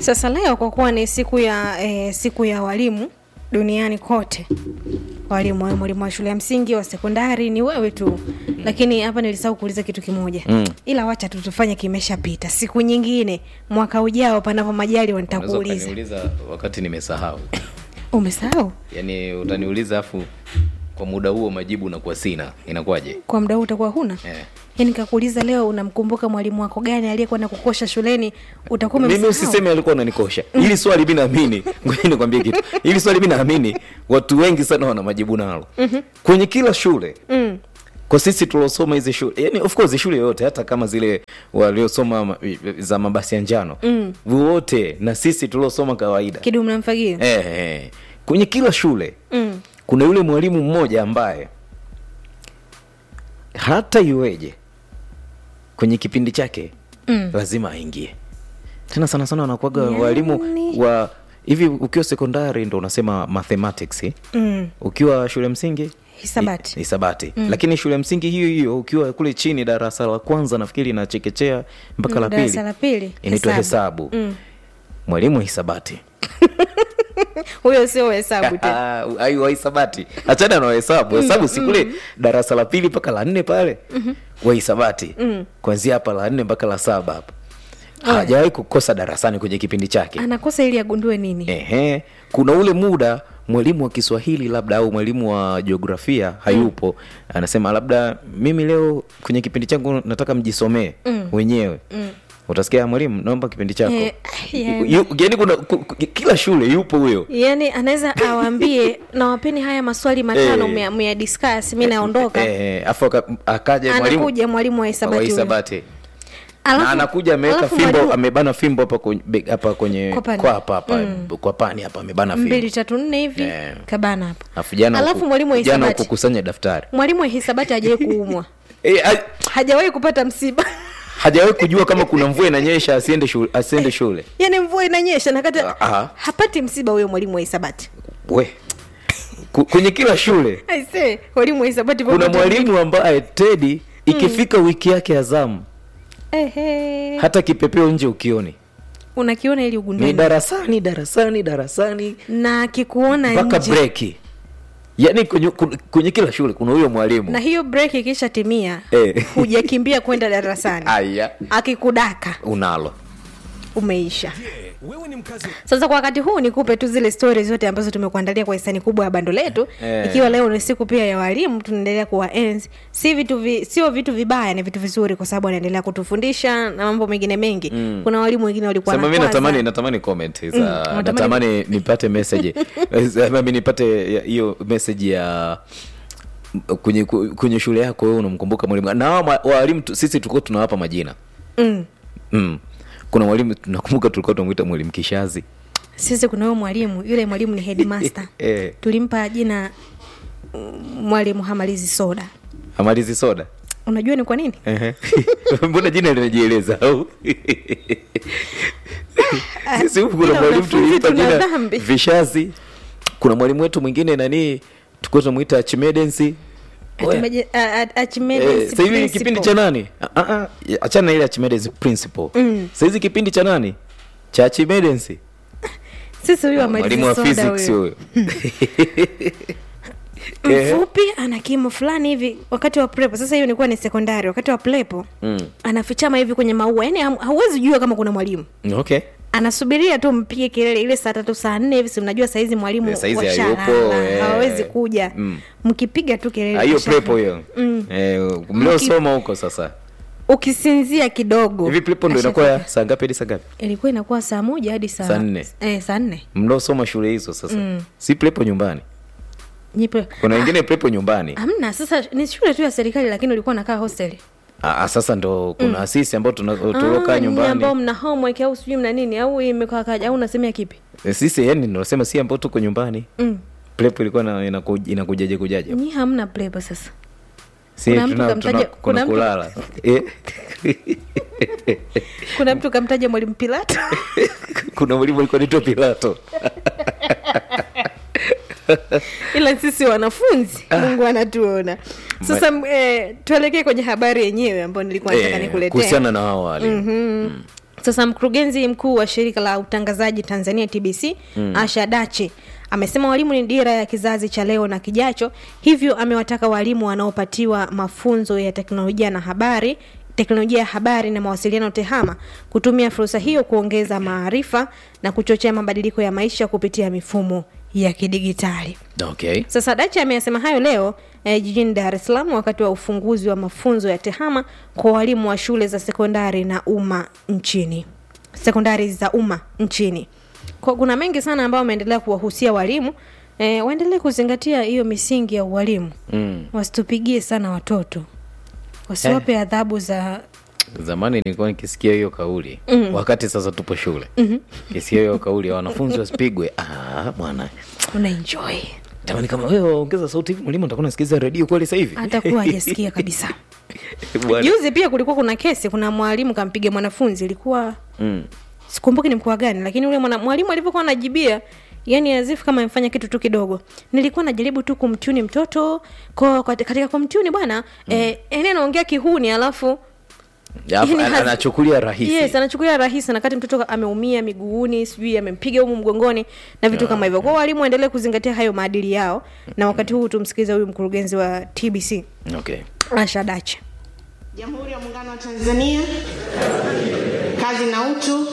Sasa leo kwa kuwa ni siku ya eh, siku ya walimu duniani kote, walimu wawe mwalimu wa shule ya msingi, wa sekondari, ni wewe tu. Lakini hapa nilisahau kuuliza kitu kimoja Mm. ila wacha tu tufanye, kimeshapita. Siku nyingine mwaka ujao, panapo majali, Unaweza nitakuuliza. ukaniuliza wakati nimesahau Umesahau yaani utaniuliza afu kwa muda huo majibu nakuwa sina inakuwaje kwa muda huu utakuwa huna eh. yani, kakuuliza leo, unamkumbuka mwalimu wako gani aliyekuwa na kukosha shuleni? Utakuwa mimi umemsahau. usiseme alikuwa ananikosha hili swali mi naamini ngoja nikwambie kitu hili swali mi naamini watu wengi sana wana majibu nalo kwenye kila shule Mm. kwa sisi tuliosoma hizi shule yani of course shule yoyote hata kama zile waliosoma ma- za mabasi ya njano Mm. wote na sisi tuliosoma kawaida Kidumu na mfagio eh, eh. kwenye kila shule mm. kuna yule mwalimu mmoja ambaye hata iweje kwenye kipindi chake Mm. lazima aingie tena sana sana wanakuaga Yani- walimu wa hivi ukiwa sekondari ndo unasema mathematics eh? Mm. ukiwa shule msingi Hisabati. hi- hisabati lakini shule msingi hiyo hiyo ukiwa kule chini darasa la kwanza nafikiri na chekechea mpaka la Darasa pili la pili inaitwa hesabu Mm. mwalimu wa hisabati huyo sio hesabu tena Ah, ayu wa hisabati achana na wahesabu hesabu si kule darasa la pili mpaka la nne pale wa hisabati kuanzia hapa la nne mpaka la saba hapa hajawahi kukosa darasani kwenye kipindi chake anakosa ili agundue nini Ehe, kuna ule muda mwalimu wa Kiswahili labda au mwalimu wa jiografia hayupo, anasema labda mimi leo kwenye kipindi changu nataka mjisomee wenyewe. Utasikia mwalimu, naomba kipindi chako. Eh, yani. Yu- Yaani kuna ku- ku- kila shule yupo huyo. yaani anaweza awaambie nawapeni haya maswali matano Eh. mea, mea discuss mi naondoka Eh, afu aka- akaja mwalimu anakuja mwalimu wa wa hisabati huyo. hisabati. Alafu- na anakuja ameweka alafu fimbo mwalimu- amebana fimbo hapa kwenye be- hapa kwenye Kwa pani. kwa hapa hapa kwa pani hapa amebana fimbo. mbili tatu nne hivi Eh. kabana hapa Alafu jana alafu huku- mwalimu wa jana hisabati kukusanya daftari. mwalimu wa hisabati hajawahi kuumwa Eh, a- hajawahi kupata msiba hajawahi kujua kama kuna mvua inanyesha asiende shule, asiende shule. yaani mvua inanyesha nakata Aha. hapati msiba huyo mwalimu wa hisabati We Ku- kwenye kila shule aise mwalimu wa hisabati kuna popote mwalimu ambaye Tedi ikifika wiki yake ya zamu Ehe. hata kipepeo nje ukioni unakiona ili ni ugundue darasani darasani darasani na akikuona mpaka nje breki yaani kwenye, kwenye kila shule kuna huyo mwalimu na hiyo break ikisha timia Eh. hujakimbia kwenda darasani aya akikudaka unalo umeisha wewe ni mkazi sasa kwa wakati huu nikupe tu zile stori zote ambazo tumekuandalia kwa hisani kubwa ya bando letu Eh. ikiwa leo ni siku pia ya walimu tunaendelea kuwaenzi si vitu vi, sio vitu vibaya ni vitu vizuri kwa sababu wanaendelea kutufundisha na mambo mengine mengi mm. kuna walimu wengine walikuwa sema mi wanakwaza. natamani natamani comment za unatamani- natamani nipate message Sema mi nipate ya- hiyo message ya kwenye kwenye shule yako wewe unamkumbuka mwalimu na hawa ma- walimu tu- sisi tulikuwa tunawapa majina mm. mm. kuna mwalimu nakumbuka tulikuwa tunamwita mwalimu kishazi sisi kuna huyo mwalimu yule mwalimu ni headmaster Eh. tulimpa jina mm, mwalimu hamalizi soda amalizi soda unajua ni kwa nini Ehe. mbona jina linajieleza au sisi huku kuna ila mwalimu wanafunzi tulimpa tuna jina dhambi. vishazi kuna mwalimu wetu mwingine nani tulikuwa tunamwita chimedensi Atumeje- a- a- Archimedes sasa hivi ni principle. kipindi cha nani Ah, ah, ah, achana na ile Archimedes principle Mm. sasa hizi kipindi cha nani cha Archimedes sisi huyu hamalizi mwalimu wa soda physics huyo huyo Eh. mfupi ana kimo fulani hivi wakati wa prepo sasa hiyo ilikuwa ni sekondari wakati wa prepo Mm. anafichama hivi kwenye maua yani ham- hauwezi jua kama kuna mwalimu okay anasubiria tu mpige kelele ile saa tatu saa nne hivi si mnajua saizi mwalimu Eh, saizi washalala, hayupo, eh. hawawezi kuja Mm. mkipiga tu kelele Ah, hiyo washalala. prepo hiyo Mm. eh, mliosoma huko sasa ukisinzia kidogo hivi prepo ndo ashafika. inakuwa ya saa ngapi hadi saa ngapi ilikuwa inakuwa saa moja hadi saa Saa nne. eh, saa nne mliosoma shule hizo sasa si prepo nyumbani Nyipe. kuna wengine prepo nyumbani hamna sasa ni shule tu ya serikali lakini ulikuwa nakaa hosteli ah, ah, sasa ndo kuna asisi ambao tuna- tuliokaa Ah, nyinyi ambao nyumbani mna homework au sijui mna nini au imekaa kaja au unasemea kipi Eh, sisi yani nasema si ambao tuko nyumbani mm. prepo ilikuwa na- inaku- inakujaje kujaje nyi hamna plebo sasa si Kuna mtu tuna, kamtaja- tuna, kuna kuna mtu- kulala eh? kuna mtu kamtaja mwalimu pilato kuna mwalimu alikuwa naitwa pilato ila sisi wanafunzi mungu anatuona sasa eh, tuelekee kwenye habari yenyewe ambayo nilikuwa nataka Eh, nikuletee kuhusiana na hao walimu Mhm. sasa mkurugenzi mkuu wa shirika la utangazaji tanzania tbc mm. asha dache amesema walimu ni dira ya kizazi cha leo na kijacho hivyo amewataka walimu wanaopatiwa mafunzo ya teknolojia na habari teknolojia ya habari na mawasiliano tehama kutumia fursa hiyo kuongeza maarifa na kuchochea mabadiliko ya maisha kupitia mifumo ya kidigitali okay sasa dachi ameyasema hayo leo eh, jijini dar es salaam wakati wa ufunguzi wa mafunzo ya tehama kwa walimu wa shule za sekondari na umma nchini sekondari za umma nchini kwa kuna mengi sana ambayo wameendelea kuwahusia walimu eh, waendelee kuzingatia hiyo misingi ya ualimu mm. wasitupigie sana watoto wasiwape adhabu za zamani nilikuwa nikisikia hiyo kauli mm. wakati sasa tupo shule mm-hmm. kisikia hiyo kauli ya wanafunzi wasipigwe ah, bwana unaenjoy tamani kama wewe ongeza sauti hivi mwalimu nitakuwa nasikiliza redio kweli sasa hivi atakuwa hajasikia kabisa Bwana. juzi pia kulikuwa kuna kesi kuna mwalimu kampiga mwanafunzi ilikuwa mm. sikumbuki ni mkoa gani lakini ule mwana- mwalimu alivyokuwa anajibia yani azifu kama amefanya kitu tu kidogo nilikuwa najaribu tu kumtuni mtoto ko kat- katika kumtuni bwana mm. eh, yani anaongea kihuni alafu Alafu Yani ana- haz- anachukulia rahisi yes anachukulia rahisi nakati mtoto ameumia miguuni sijui amempiga humu mgongoni na vitu kama hivyo kwao walimu waendelee kuzingatia hayo maadili yao na wakati huu tumsikiliza huyu mkurugenzi wa tbc okay asha dache Jamhuri ya Muungano wa Tanzania, kazi na utu.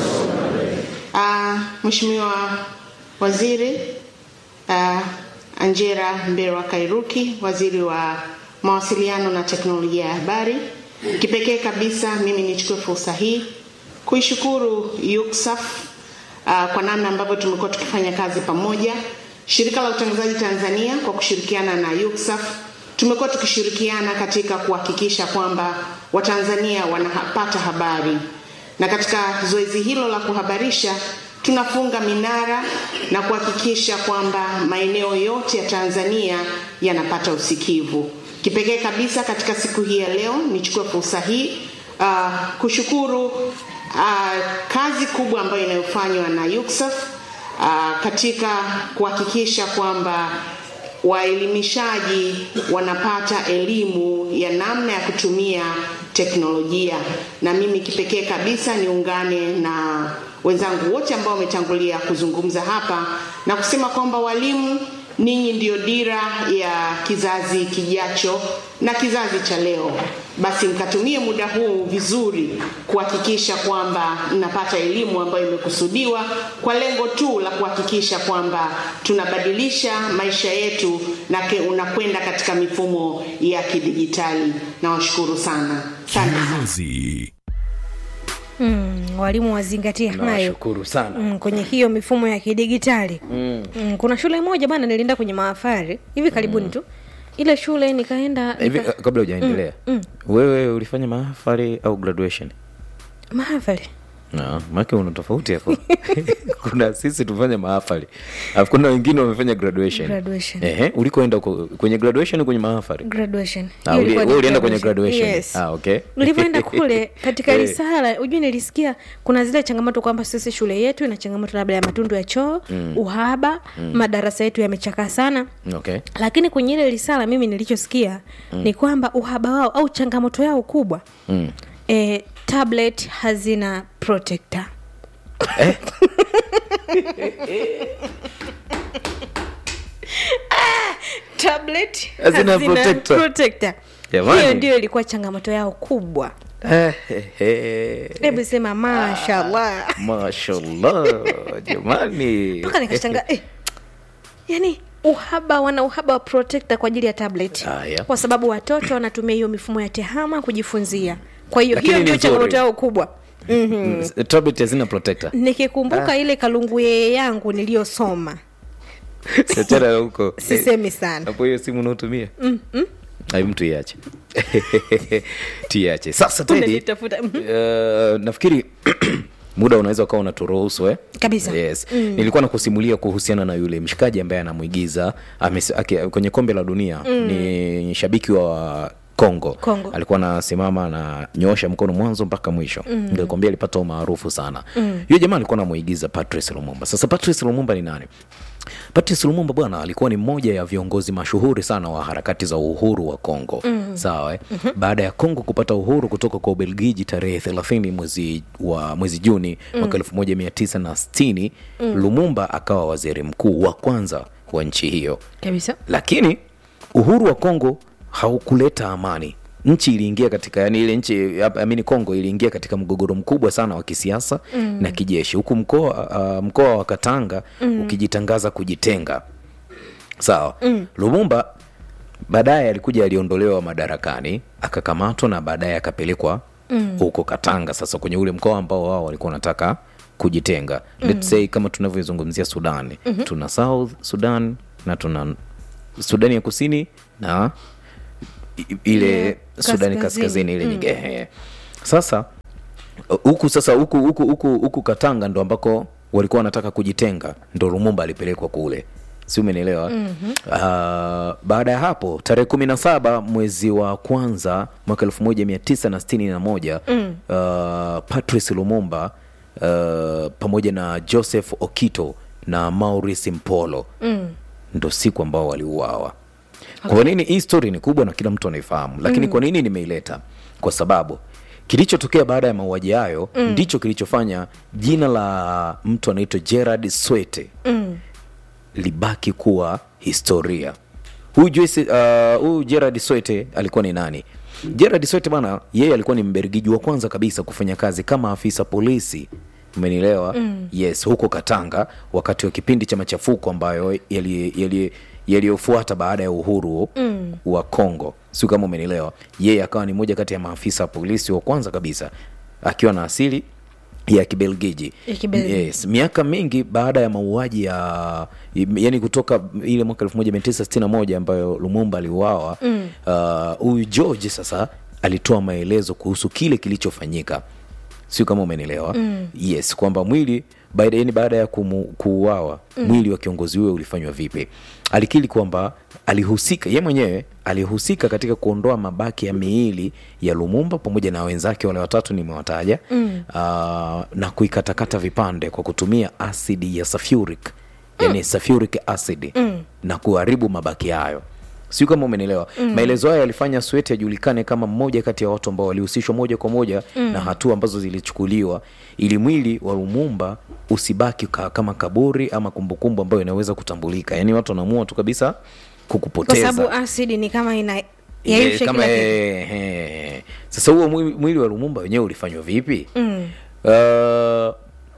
Uh, Mheshimiwa Waziri uh, Angela Mberwa Kairuki, Waziri wa Mawasiliano na Teknolojia ya Habari. Kipekee kabisa mimi nichukue fursa hii kuishukuru UCSAF uh, kwa namna ambavyo tumekuwa tukifanya kazi pamoja. Shirika la Utangazaji Tanzania kwa kushirikiana na UCSAF tumekuwa tukishirikiana katika kuhakikisha kwamba Watanzania wanapata habari, na katika zoezi hilo la kuhabarisha tunafunga minara na kuhakikisha kwamba maeneo yote ya Tanzania yanapata usikivu. Kipekee kabisa katika siku hii ya leo nichukue fursa hii uh, kushukuru uh, kazi kubwa ambayo inayofanywa na UCSAF uh, katika kuhakikisha kwamba waelimishaji wanapata elimu ya namna ya kutumia teknolojia, na mimi kipekee kabisa niungane na wenzangu wote ambao wametangulia kuzungumza hapa na kusema kwamba walimu ninyi ndiyo dira ya kizazi kijacho na kizazi cha leo. Basi mkatumie muda huu vizuri kuhakikisha kwamba mnapata elimu ambayo imekusudiwa kwa lengo tu la kuhakikisha kwamba tunabadilisha maisha yetu na ke- unakwenda katika mifumo ya kidijitali. Nawashukuru sana, asante sana. Kiyoyozi. mm, walimu wazingatie hayo nawashukuru sana mm, kwenye hiyo mifumo ya kidigitali mm. Mm, kuna shule moja bana nilienda kwenye maafari hivi karibuni mm. tu ile shule nikaenda hivi nika... uh, kabla hujaendelea wewe ulifanya mahafali au graduation maafari no, maake una tofauti hapo kuna sisi tufanya mahafali alafu kuna wengine wamefanya graduation Graduation. Ehe, ulikoenda uko- kwenye graduation kwenye mahafali graduation Ah, Hiyo uli- ilikuwa ni wewe ulienda kwenye graduation? yes. Ah, okay. ulivyoenda kule katika Eh. risala ujue nilisikia kuna zile changamoto kwamba sisi shule yetu ina changamoto labda ya matundu ya choo mm. uhaba mm. madarasa yetu yamechakaa sana okay lakini kwenye ile risala mimi nilichosikia mm. ni kwamba uhaba wao au changamoto yao kubwa mm. e, tablet hazina protector Ah, tablet Hazina protector. protector. Jamani. hiyo ndio ilikuwa changamoto yao kubwa Eh, eh, eh. hebu sema mashallah mashallah jamani mpaka nikashanga eh, yani uhaba wana uhaba wa protector kwa ajili ya tablet Haya. kwa sababu watoto wanatumia hiyo mifumo ya tehama kujifunzia kwa hiyo Lakini hiyo ni ndio nzuri. changamoto yao kubwa Mm, tablet hazina protector nikikumbuka ile kalunguye yangu niliyosoma achana na huko sisemi sana hapo hiyo simu unaotumia ai mtu iache tiache sasa tedi Unanitafuta. Mhm. uh, nafikiri muda unaweza ukawa unaturuhusu eh? Kabisa. yes. mm. nilikuwa nakusimulia kuhusiana na yule mshikaji ambaye anamwigiza ames- aki- kwenye kombe la dunia mm. ni shabiki wa Kongo. Kongo. alikuwa anasimama ananyoosha mkono mwanzo mpaka mwisho mm. nilikwambia alipata umaarufu sana mm. yule jamaa alikuwa anamuigiza Patrice Lumumba sasa Patrice Lumumba ni nani Patrice Lumumba bwana alikuwa ni mmoja ya viongozi mashuhuri sana wa harakati za uhuru wa Kongo. mm. Sawa eh? mm-hmm. Baada ya Kongo kupata uhuru kutoka kwa Ubelgiji tarehe 30 mwezi wa mwezi Juni mwaka 1960 Lumumba akawa waziri mkuu wa kwanza wa nchi hiyo kabisa lakini uhuru wa Kongo haukuleta amani. Nchi iliingia katika yani, ile nchi amini Kongo iliingia katika mgogoro mkubwa sana wa kisiasa mm. na kijeshi, huku mkoa uh, mkoa wa Katanga mm. ukijitangaza kujitenga. Sawa mm. Lumumba baadaye alikuja, aliondolewa madarakani, akakamatwa na baadaye akapelekwa huko Katanga, sasa kwenye ule mkoa ambao wao walikuwa wanataka kujitenga. Let's say kama tunavyozungumzia Sudan mm-hmm. tuna South Sudan na tuna Sudani ya Kusini na i- ile Yeah, Sudani kaskazini. kaskazini ile nyingine. Ehe. Sasa huku sasa huku huku huku huku Katanga ndo ambako walikuwa wanataka kujitenga, ndo Lumumba alipelekwa kule, si umenielewa? mm-hmm. Uh, baada ya hapo tarehe kumi na saba mwezi wa kwanza mwaka elfu moja mia tisa na sitini na moja mm. uh, Patrice Lumumba uh, pamoja na Joseph Okito na Maurice Mpolo mm. ndo siku ambao waliuawa. Kwa nini hii story ni kubwa na kila mtu anaifahamu, lakini kwa nini nimeileta? Kwa sababu kilichotokea baada ya mauaji hayo ndicho kilichofanya jina la mtu anaitwa Gerard Swete libaki kuwa historia. Huyu Joyce, uh, huyu Gerard Swete alikuwa ni nani? Gerard Swete bana, yeye alikuwa ni Mbelgiji wa kwanza kabisa kufanya kazi kama afisa polisi umenielewa? Yes, huko Katanga wakati wa kipindi cha machafuko ambayo yali- yali- yaliyofuata baada ya uhuru wa Kongo, sio kama umenielewa. Yeye akawa ni moja kati ya maafisa wa polisi wa kwanza kabisa akiwa na asili ya Kibelgiji. Ya Kibelgiji. Yes, miaka mingi baada ya mauaji ya yani kutoka ile mwaka 1961 ambayo Lumumba aliuawa huyu uh, George sasa alitoa maelezo kuhusu kile kilichofanyika, sio kama umenielewa? Yes, kwamba mwili baada yani baada ya kumu, kuuawa mwili wa kiongozi huyo ulifanywa vipi. Alikiri kwamba alihusika ye mwenyewe alihusika katika kuondoa mabaki ya miili ya Lumumba pamoja na wenzake wale watatu nimewataja, mm. na kuikatakata vipande kwa kutumia asidi ya sulfuric yani sulfuric acid na kuharibu mabaki hayo sio kama umenielewa maelezo hayo yalifanya Sweti ajulikane kama mmoja kati ya watu ambao walihusishwa moja kwa moja na hatua ambazo zilichukuliwa ili mwili wa Lumumba usibaki ka, kama kaburi ama kumbukumbu ambayo inaweza kutambulika yaani watu wanaamua tu kabisa kwa kukupoteza sababu asidi ni kama ina Eh, yaisha kama kila kitu eh, eh. sasa huo mwili, mwili wa Lumumba wenyewe ulifanywa vipi mm. uh,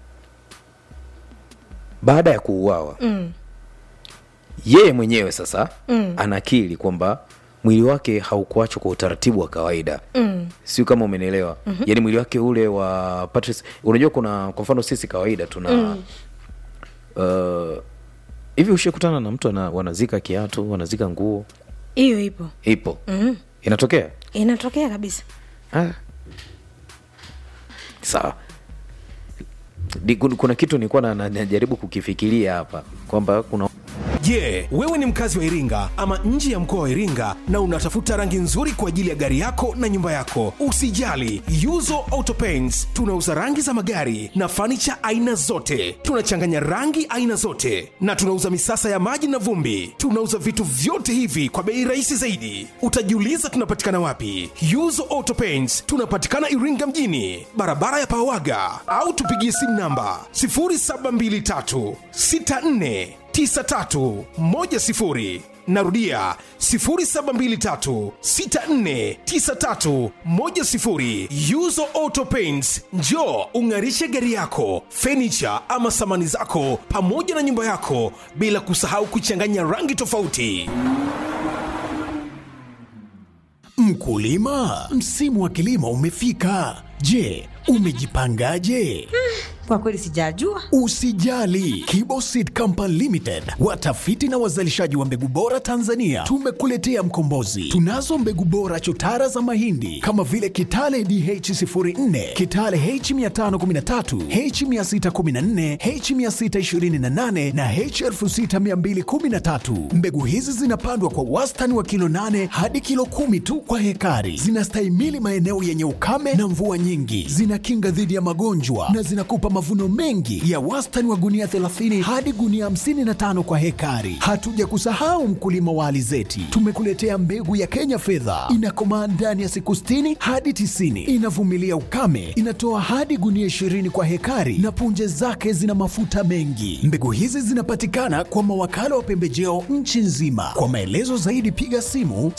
baada ya kuuawa mm. yeye mwenyewe sasa mm. anakiri kwamba mwili wake haukuachwa kwa utaratibu wa kawaida mm. sio kama umenielewa mm-hmm. yaani mwili wake ule wa Patrice unajua kuna kwa mfano sisi kawaida tuna mm. uh, hivi ushakutana na mtu ana, wanazika kiatu wanazika nguo hiyo ipo ipo mm. inatokea inatokea kabisa Ah. sawa Di- kun- kuna kitu nilikuwa na- na- najaribu kukifikiria hapa kwamba kuna Je, wewe ni mkazi wa Iringa ama nje ya mkoa wa Iringa na unatafuta rangi nzuri kwa ajili ya gari yako na nyumba yako? Usijali, Yuzo Auto Paints tunauza rangi za magari na fanicha aina zote. Tunachanganya rangi aina zote na tunauza misasa ya maji na vumbi. Tunauza vitu vyote hivi kwa bei rahisi zaidi. Utajiuliza tunapatikana wapi? Yuzo Auto Paints tunapatikana Iringa mjini, barabara ya Pawaga, au tupigie simu namba 0723 64 9310 narudia 0723649310 yuzo auto paints njo ung'arishe gari yako fenicha ama samani zako pamoja na nyumba yako bila kusahau kuchanganya rangi tofauti Mkulima, msimu wa kilimo umefika. Je, umejipangaje? Kwa kweli sijajua. Usijali, Kibo Seed Company Limited, watafiti na wazalishaji wa mbegu bora Tanzania, tumekuletea mkombozi. Tunazo mbegu bora chotara za mahindi kama vile Kitale DH04, Kitale H513, H614, H628 na H6213. Mbegu hizi zinapandwa kwa wastani wa kilo 8 hadi kilo kumi tu kwa hekari. Zinastahimili maeneo yenye ukame na mvua nyingi, zinakinga dhidi ya magonjwa na zinakupa mavuno mengi ya wastani wa gunia 30 hadi gunia 55 kwa hekari. Hatuja kusahau mkulima wa alizeti, tumekuletea mbegu ya Kenya fedha, inakomaa ndani ya siku 60 hadi 90, inavumilia ukame, inatoa hadi gunia 20 kwa hekari na punje zake zina mafuta mengi. Mbegu hizi zinapatikana kwa mawakala wa pembejeo nchi nzima. Kwa maelezo zaidi piga simu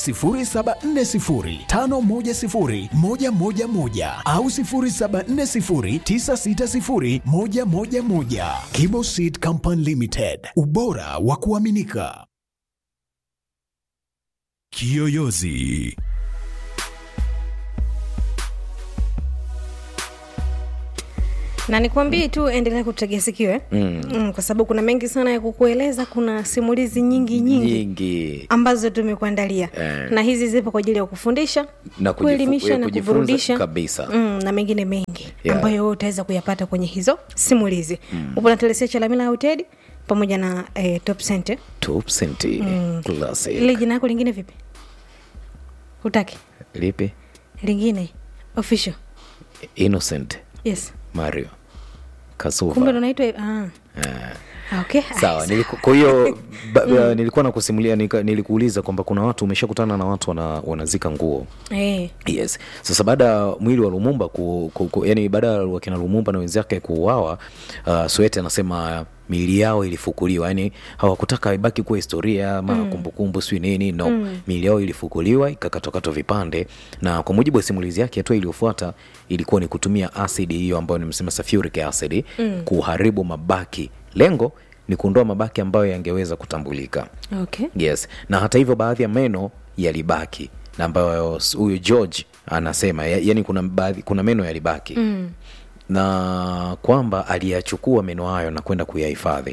0740510111 au 0740960111. Kibo Seed Company Limited, ubora wa kuaminika. Kiyoyozi. na nikwambie tu endelea kutegea sikio eh? mm. Mm, kwa sababu kuna mengi sana ya kukueleza kuna simulizi nyingi nyingi nyingi ambazo tumekuandalia Eh. na hizi zipo kwa ajili ya kufundisha Na kujifu- kuelimisha ya na kujifunza kuburudisha kabisa. mm, na mengine mengi Yeah. ambayo wewe utaweza kuyapata kwenye hizo simulizi mm. upo na telesia chalamila hoteli pamoja na eh, top center top senti classic ile jina yako lingine vipi hutaki lipi lingine official innocent yes mario kumbe kasuva ndo naitwa ah. Ah, okay sawa niliku- kwa hiyo ba- ba- nilikuwa nakusimulia nika- nilikuuliza kwamba kuna watu umeshakutana na watu wana, wanazika nguo eh. yes sasa baada ya mwili wa lumumba ku, ku, ku, yani baada ya wakina lumumba na wenzake kuuawa uh, swete anasema miili yao ilifukuliwa yani hawakutaka ibaki kuwa historia ama mm. kumbukumbu sijui nini no mm. miili yao ilifukuliwa ikakatwakatwa vipande na kwa mujibu wa simulizi yake hatua iliyofuata ilikuwa ni kutumia asidi hiyo ambayo nimesema sulfuric acid mm. kuharibu mabaki lengo ni kuondoa mabaki ambayo yangeweza kutambulika okay yes na hata hivyo baadhi ya meno yalibaki na ambayo s- huyu george anasema ya, yani kuna, baadhi, kuna meno yalibaki mm. na kwamba aliyachukua meno hayo na kwenda kuyahifadhi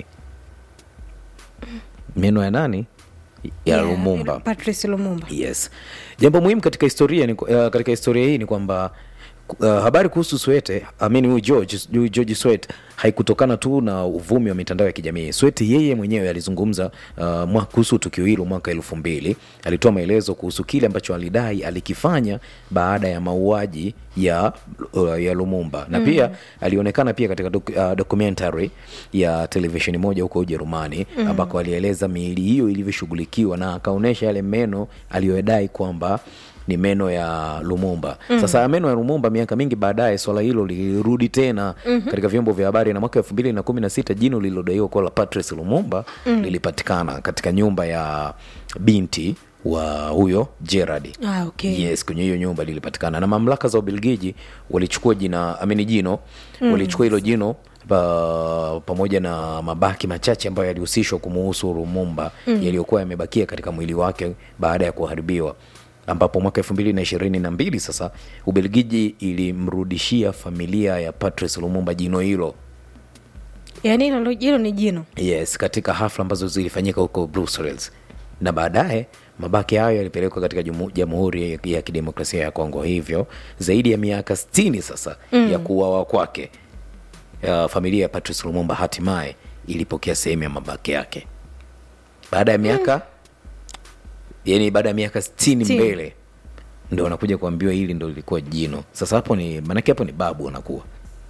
meno ya nani ya Yeah, lumumba patrice lumumba yes jambo muhimu katika historia ni, uh, katika historia hii ni kwamba uh, habari kuhusu swete amini huyu george huyu george swet haikutokana tu na uvumi wa mitandao ya kijamii swet yeye mwenyewe alizungumza uh, mwa- kuhusu tukio hilo mwaka elfu mbili alitoa maelezo kuhusu kile ambacho alidai alikifanya baada ya mauaji ya, uh, ya lumumba na pia alionekana pia katika doc, uh, documentary ya televisheni moja huko ujerumani mm. ambako alieleza miili hiyo ilivyoshughulikiwa na akaonyesha yale meno aliyodai kwamba ni meno ya lumumba mm. sasa ya meno ya lumumba miaka mingi baadaye swala hilo lilirudi tena mm-hmm. katika vyombo vya habari na mwaka elfu mbili na kumi na sita jino lililodaiwa kuwa la patrice lumumba mm. lilipatikana katika nyumba ya binti wa huyo gerard ah, okay yes kwenye hiyo nyumba lilipatikana na mamlaka za ubelgiji walichukua jina amini jino mm. walichukua hilo jino pa, pamoja na mabaki machache ambayo yalihusishwa kumuhusu lumumba mm. yaliyokuwa yamebakia katika mwili wake baada ya kuharibiwa ambapo mwaka elfu mbili na ishirini na mbili sasa ubelgiji ilimrudishia familia ya patrice lumumba jino hilo yaani hilo hilo ni jino yes katika hafla ambazo zilifanyika huko brussels na baadaye mabaki hayo yalipelekwa katika jumu- jamhuri ya- ya kidemokrasia ya kongo hivyo zaidi ya miaka 60 sasa mm. ya kuuawa kwake ya familia ya patrice lumumba hatimaye ilipokea sehemu ya mabaki yake baada ya miaka mm. yani baada ya miaka 60 Sitini. mbele ndo wanakuja kuambiwa hili ndo lilikuwa jino sasa hapo ni maanake hapo ni babu wanakuwa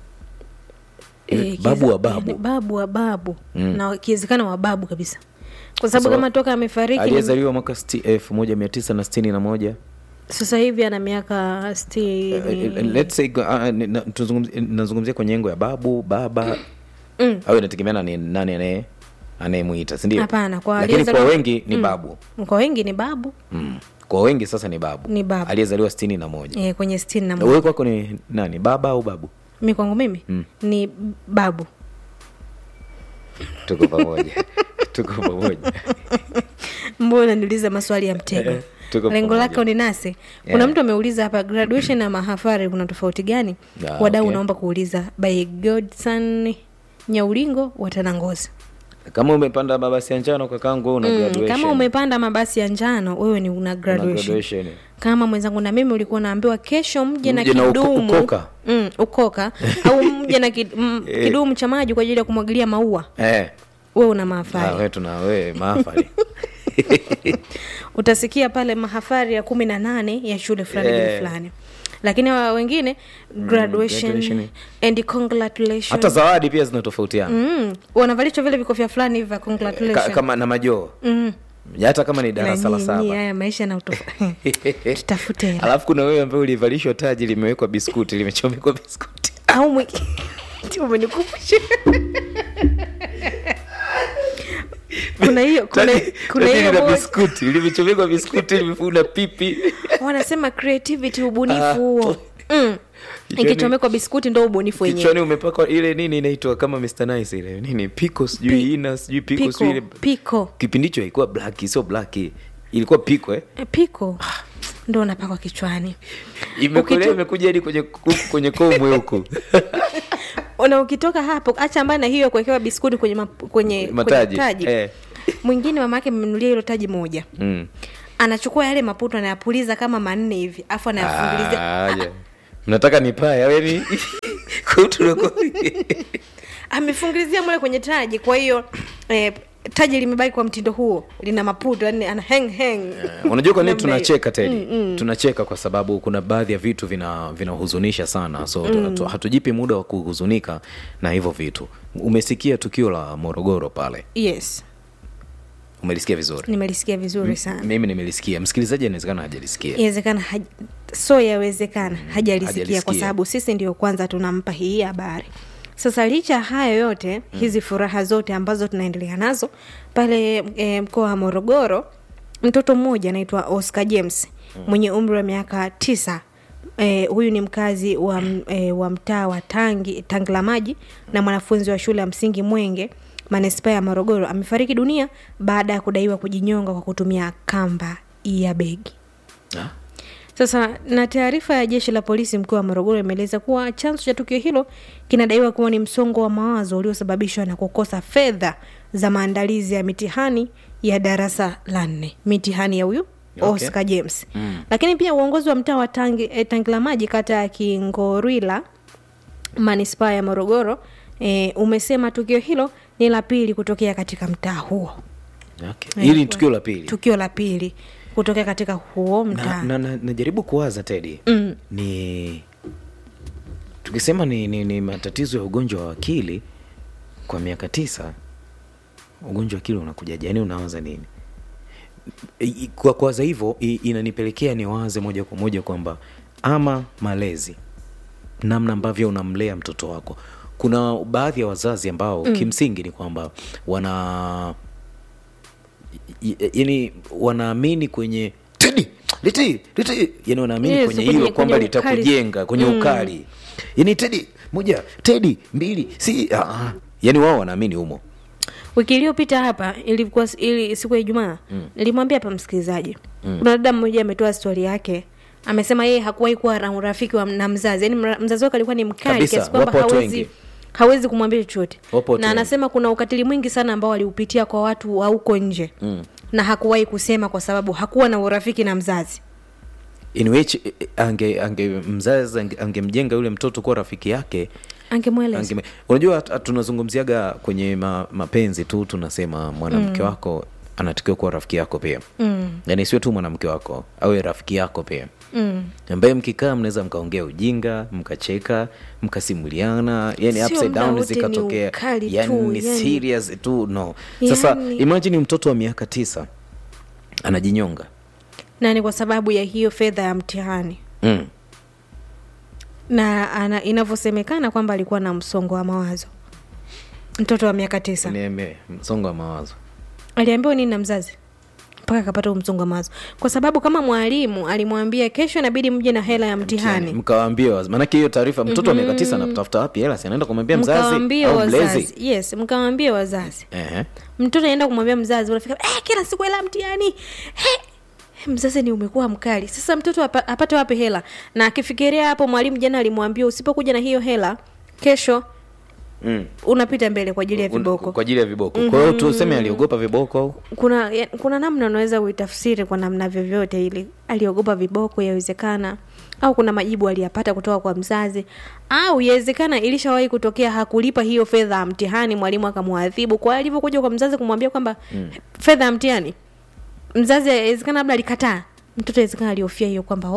Eh, babu kiza- wa babu. yaani babu wa babu na ikiwezekana wa babu kabisa kwa sababu Sasa- kama toka amefariki ni- aliyezaliwa mwaka elfu moja mia tisa na sitini na moja sasa hivi ana miaka stini Uh, let's say uh, ni- na- tuzungumzie- nazungumzia kwenye engo ya babu baba mm. au inategemeana ni nani anaye anayemwita sindio Hapana, kwa lakini kwa aliyezaliwa- wengi ni babu kwa wengi ni babu mm. kwa wengi sasa ni babu Ni babu. aliyezaliwa sitini na moja e, kwenye stini na wewe moja kwako ni nani baba au babu mi kwangu mimi ni babu tuko pamoja tuko pamoja mbona niuliza maswali ya mtego Eh, tuko lengo pamoja. lake uninase kuna Yeah. mtu ameuliza hapa graduation na mahafari kuna tofauti gani Ah, wadau okay. unaomba kuuliza by godson nyaulingo watanangozi kama umepanda mabasi ya njano kakangu una mm, graduation. kama umepanda mabasi ya njano wewe ni una Una graduation graduation. kama mwenzangu na mimi ulikuwa unaambiwa kesho mje na Mje na uko- kidumu ukoka. mm, ukoka au mje na kid, mm, kidumu cha maji kwa ajili ya kumwagilia maua eh. wewe una Ah, mahafari we tuna we mahafali utasikia pale mahafari ya kumi na nane ya shule fulani Eh. yeah. fulani lakini hawa wengine graduation, graduation. and congratulation hata zawadi pia zinatofautiana mm, wanavalishwa vile vikofia fulani hivi vya Ka, congratulation kama na majoo hata kama ni Na darasa la nyinyi, saba haya maisha na utofa tutafute hela alafu kuna wewe ambaye ulivalishwa taji limewekwa biskuti limechomekwa biskuti au mwiki umenikumbusha kuna hiyo kuna, Taji- kuna taji hiyo lina moja- biskuti limechomekwa biskuti limefuna pipi wanasema creativity ubunifu Ah, huo mm. Kichwani- ikichomekwa biskuti ndo ubunifu wenyewe kichwani umepakwa ile nini inaitwa kama Mr. Nice ile nini piko sijui Pi- ina sijui piko piko, sijui ile piko. kipindi hicho ilikuwa black sio black ilikuwa piko eh Eh, piko ndo unapakwa kichwani imekolea Ukitu- imekuja hadi kwenye huku kwenye komwe huku na ukitoka hapo acha mbali na hiyo kuwekewa biskuti kwenye, map, kwenye, Mataji, kwenye taji eh. mwingine mama yake mmenulia hilo taji moja mm. anachukua yale maputo anayapuliza kama manne hivi afu anayafungilizia Ah, ja. mnataka nipaya weni amefungilizia mule kwenye taji kwa hiyo eh, taji limebaki kwa mtindo huo lina maputo yani ana hang hang unajua kwa nini Namna hiyo. tunacheka tedi tunacheka kwa sababu kuna baadhi ya vitu vina vinahuzunisha sana so mm. hatujipi muda wa kuhuzunika na hivyo vitu umesikia tukio la morogoro pale yes umelisikia vizuri nimelisikia vizuri sana mimi nimelisikia msikilizaji anawezekana hajalisikia inawezekana haj... so yawezekana hajalisikia hajalisikia. kwa sababu sisi ndio kwanza tunampa hii habari sasa licha ya hayo yote mm. hizi furaha zote ambazo tunaendelea nazo pale e, mkoa wa morogoro mtoto mmoja anaitwa oscar james mm. mwenye umri wa miaka tisa E, huyu ni mkazi wa, m- e, wa mtaa wa tangi tangi la maji na mwanafunzi wa shule ya msingi mwenge manispaa ya morogoro amefariki dunia baada ya kudaiwa kujinyonga kwa kutumia kamba ya begi Ah, sasa na taarifa ya jeshi la polisi mkoa wa morogoro imeeleza kuwa chanzo cha tukio hilo kinadaiwa kuwa ni msongo wa mawazo uliosababishwa na kukosa fedha za maandalizi ya mitihani ya darasa la nne mitihani ya huyu Okay. oscar james mm. lakini pia uongozi wa mtaa wa tangi, eh, tangi la maji kata ya kingorwila manispaa ya morogoro eh, umesema tukio hilo ni la pili kutokea katika mtaa huo okay. hili ni tukio la pili tukio la pili kutokea katika huo mtaa na, na, na, najaribu kuwaza tedi mm. ni tukisema ni, ni, ni matatizo ya ugonjwa wa akili kwa miaka tisa ugonjwa wa akili unakujaje yani unawaza nini I- i- kwa kuwaza hivyo i- inanipelekea niwaze moja kwa moja kwamba ama malezi namna ambavyo unamlea mtoto wako kuna baadhi ya wazazi ambao mm. kimsingi ni kwamba wana yani wanaamini kwenye tedi liti liti yani wanaamini Yes, kwenye kwenye- hilo kwamba kwenye ukali. litakujenga kwenye mm. ukali yani tedi moja tedi mbili si ah, ah. yani wao wanaamini humo wiki iliyopita hapa ilikuwa ili siku ya ijumaa mm. nilimwambia hapa msikilizaji mm. kuna dada mmoja ametoa stori yake amesema yeye hakuwahi kuwa na urafiki wa, na mzazi yani mzazi wake alikuwa ni mkali Kabisa, kiasi kwamba wapo watu hawezi wengi. hawezi kumwambia chochote Wapo watu na wengi. anasema kuna ukatili mwingi sana ambao aliupitia kwa watu wa huko nje mm. na hakuwahi kusema kwa sababu hakuwa na urafiki na mzazi in which eh, ange, ange mzazi ange- angemjenga yule mtoto kuwa rafiki yake angemweleza Angeme, unajua hat- hat- tunazungumziaga kwenye ma, mapenzi tu tunasema mwanamke mm. wako anatakiwa kuwa rafiki yako pia mm. yani sio tu mwanamke wako awe rafiki yako pia mm. ambaye mkikaa mnaweza mkaongea ujinga mkacheka mkasimuliana yani Sio upside muda down wote ni zikatokea ukali yani tu, ni yani. serious tu no sasa Yani- imagine mtoto wa miaka tisa anajinyonga na ni kwa sababu ya hiyo fedha ya mtihani mm. na ana, inavyosemekana kwamba alikuwa na msongo wa mawazo mtoto wa miaka tisa niambie msongo wa mawazo aliambiwa nini na mzazi mpaka akapata huo msongo wa mawazo kwa sababu kama mwalimu alimwambia kesho inabidi mje na hela ya mtihani mkawaambia wazi maanake hiyo taarifa mtoto wa miaka tisa anatafuta wapi hela si anaenda kumwambia mzazi mkawaambia au mlezi wazazi yes mkawaambia wazazi Ehe. mtoto anaenda kumwambia mzazi unafika eh, kila siku hela ya mtihani eh, mzazi ni umekuwa mkali sasa mtoto apa, apate wapi hela na akifikiria hapo mwalimu jana alimwambia usipokuja na hiyo hela kesho Mm. unapita mbele kwa ajili ya Un- viboko kwa ajili ya viboko kwa hiyo tuseme aliogopa viboko au kuna ya, kuna namna unaweza uitafsiri kwa namna vyovyote ili aliogopa viboko yawezekana au kuna majibu aliyapata kutoka kwa mzazi au yawezekana ilishawahi kutokea hakulipa hiyo fedha ya mtihani mwalimu akamwadhibu kwa alivyokuja kwa mzazi kumwambia kwamba mm. fedha ya mtihani mzazi awezekana labda alikataa mtoto awezekana aliofia hiyo kwamba oh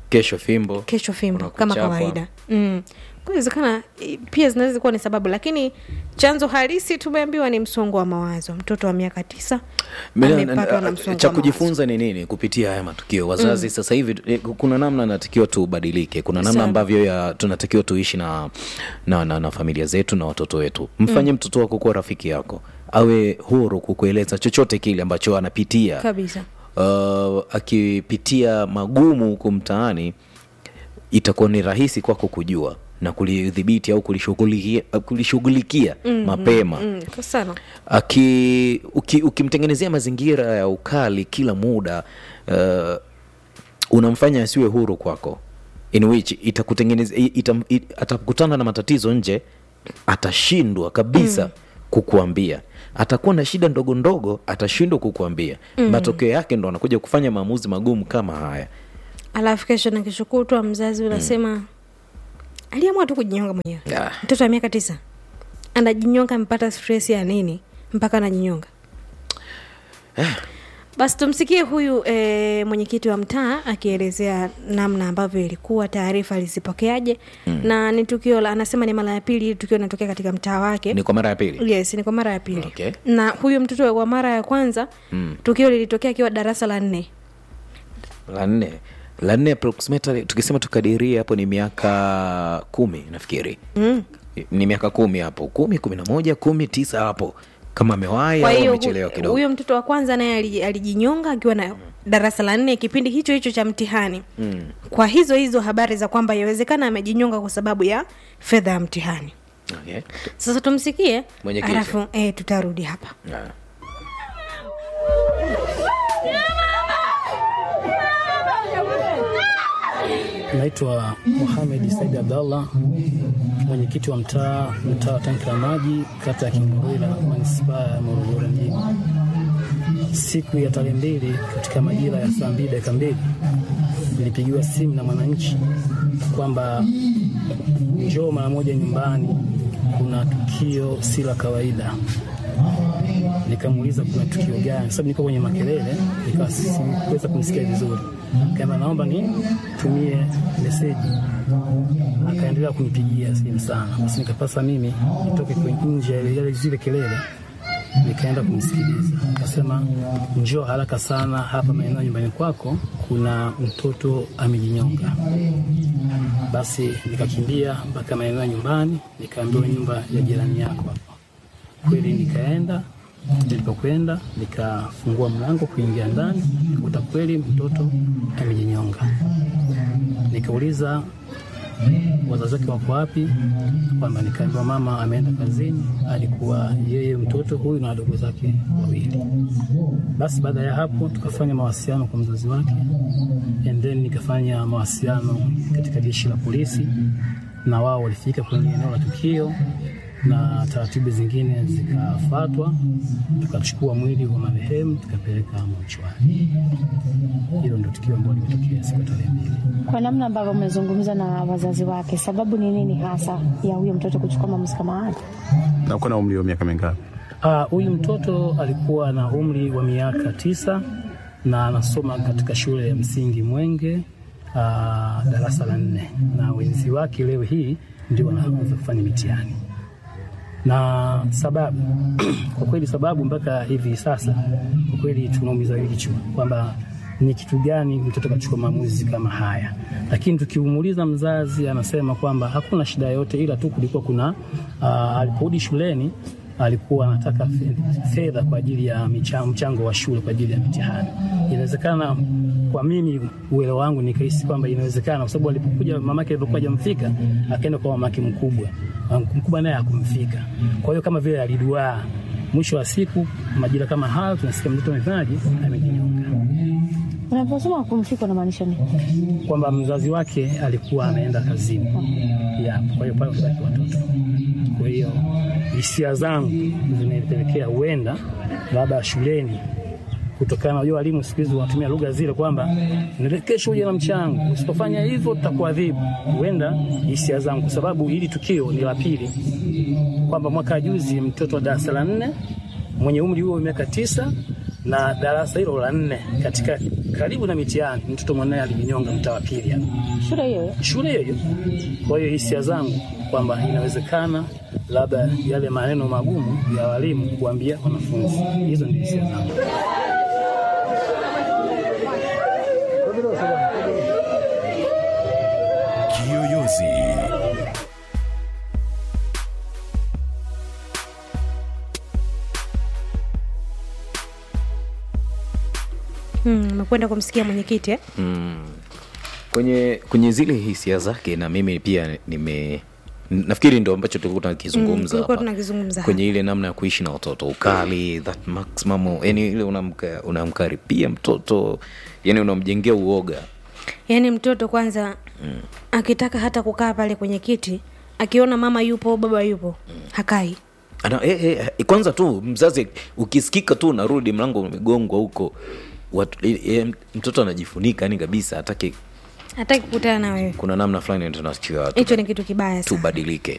kesho fimbo kesho fimbo kuna kama kuchapwa. kawaida mm. inawezekana pia zinaweza kuwa ni sababu lakini chanzo halisi tumeambiwa ni msongo wa mawazo mtoto wa miaka tisa Mina- amepatwa na na- msongo cha wa mawazo. kujifunza ni nini kupitia haya matukio wazazi mm. sasa hivi eh, kuna namna natakiwa tubadilike kuna namna Sana. ambavyo ya tunatakiwa tuishi na, na, na, na familia zetu na watoto wetu mfanye mm. mtoto wako kuwa rafiki yako awe huru kukueleza chochote kile ambacho anapitia kabisa uh, akipitia magumu huko mtaani itakuwa ni rahisi kwako kujua na kulidhibiti au kulishughulikia, kulishughulikia mm-hmm. mapema mm, kwa sana aki uki, ukimtengenezea mazingira ya ukali kila muda uh, unamfanya asiwe huru kwako in which itakutengeneza ita, ita, atakutana na matatizo nje atashindwa kabisa mm. kukuambia atakuwa na shida ndogo ndogo atashindwa kukuambia mm. matokeo yake ndo anakuja kufanya maamuzi magumu kama haya alafu kesho na kesho kutwa mzazi unasema mm. aliamua tu kujinyonga mwenyewe Ah. mtoto wa miaka tisa anajinyonga amepata stress ya nini mpaka anajinyonga basi tumsikie huyu e, mwenyekiti wa mtaa akielezea namna ambavyo ilikuwa taarifa alizipokeaje mm. na ni tukio la anasema ni mara ya pili hili tukio linatokea katika mtaa wake ni kwa mara ya pili yes ni kwa mara ya pili Okay. na huyu mtoto kwa mara ya kwanza mm. tukio lilitokea akiwa darasa la nne la nne la nne approximately tukisema tukadirie hapo ni miaka kumi nafikiri mm. ni miaka kumi hapo kumi kumi na moja kumi tisa hapo kama amewahi kwa au hiyo amechelewa hu- kidogo huyo mtoto wa kwanza naye aliji- alijinyonga akiwa na darasa la nne kipindi hicho hicho cha mtihani mm. kwa hizo hizo habari za kwamba yawezekana amejinyonga kwa sababu ya fedha ya mtihani okay. sasa tumsikie Mwenyekiti. alafu eh, tutarudi hapa yeah. Naitwa Mohamed Said Abdallah, mwenyekiti wa mtaa mtaa wa tanki la maji kata ya Kimburila manispaa ya Morogoro mjini. Siku ya tarehe mbili katika majira ya saa mbili dakika mbili nilipigiwa simu na mwananchi kwamba njoo mara moja nyumbani, kuna tukio si la kawaida. Nikamuuliza kuna tukio gani, sababu niko kwenye makelele, nikawa sikuweza kumsikia vizuri. Kama naomba nitumie meseji, akaendelea kunipigia simu sana, basi nikapasa mimi nitoke kwenye nje ya yale zile kelele, nikaenda kumsikiliza. Akasema njoo haraka sana hapa maeneo nyumbani kwako, kuna mtoto amejinyonga. Basi nikakimbia mpaka maeneo ya nyumbani, nikaambiwa nyumba ya jirani yako hapo kweli nikaenda nilipokwenda nikafungua mlango kuingia ndani nikakuta kweli mtoto amejinyonga nikauliza wazazi wake wako wapi kwamba nikaambiwa mama ameenda kazini alikuwa yeye mtoto huyu na wadogo zake wawili basi baada ya hapo tukafanya mawasiliano kwa mzazi wake and then nikafanya mawasiliano katika jeshi la polisi na wao walifika kwenye eneo la tukio na taratibu zingine zikafuatwa, tukachukua mwili wa marehemu tukapeleka mochwari. Hilo ndio tukio ambalo limetokea siku ya tarehe mbili. Kwa namna ambavyo umezungumza na wazazi wake, sababu ni nini hasa ya huyo mtoto kuchukua maamuzi kama haya? na uko na umri wa miaka mingapi? Ah, Huyu mtoto alikuwa na umri wa miaka tisa na anasoma katika shule ya msingi Mwenge ah, darasa la nne, na wenzi wake leo hii ndio wanaanza kufanya mitihani na sababu kwa kweli sababu mpaka hivi sasa kwa kweli tunaumiza vichwa kwamba ni kitu gani mtoto kachukua maamuzi kama haya, lakini tukimuuliza mzazi anasema kwamba hakuna shida yote, ila tu kulikuwa kuna uh, aliporudi shuleni alikuwa anataka fe- fedha kwa ajili ya micha- mchango wa shule kwa ajili ya mitihani. Inawezekana kwa mimi uelewa wangu nikahisi kwamba inawezekana, kwa sababu alipokuja mamake alipokuwa hajamfika akaenda kwa mamake mkubwa, Mama mkubwa naye hakumfika. Kwa hiyo kama vile aliduaa, mwisho wa siku majira kama hayo tunasikia mtoto amefanyaje, amejinyonga, Unaposema kumfika unamaanisha nini? kwamba mzazi wake alikuwa anaenda kazini ya, kwa hiyo pale wabaki watoto. Kwa hiyo hisia zangu zinanipelekea huenda labda shuleni kutokana na unajua walimu siku hizi wanatumia lugha zile kwamba "Nile- kesho uje na mchango, usipofanya hivyo tutakuadhibu. Huenda hisia zangu, kwa sababu hili tukio ni la pili, kwamba mwaka juzi mtoto wa darasa la nne mwenye umri huo wa miaka tisa na darasa hilo la nne katika karibu na mitihani, mtoto mwanaye alijinyonga mtaa wa pili hapa Shule hiyo hiyo. shule hiyo hiyo. Kwa hiyo hisia zangu kwamba inawezekana labda yale maneno magumu ya walimu kuambia wanafunzi, hizo ndio hisia zangu. Kiyoyozi. Hmm, umekwenda kumsikia mwenyekiti eh? kwenye kwenye zile hisia zake na mimi pia nime nafikiri ndo ambacho tulikuwa Mm, tunakizungumza tulikuwa hapa. tunakizungumza kwenye ile namna ya kuishi na watoto ukali that maximum yani ile unamka- unamkaripia mtoto yani unamjengea uoga yaani mtoto kwanza akitaka hata kukaa pale kwenye kiti akiona mama yupo baba yupo hakai Ana, eh, eh, eh, kwanza tu mzazi ukisikika tu unarudi mlango umegongwa huko watu, eh, eh, mtoto anajifunika yani kabisa hataki hataki kukutana na wewe kuna namna fulani tunatakiwa hicho ni kitu kibaya sana tubadilike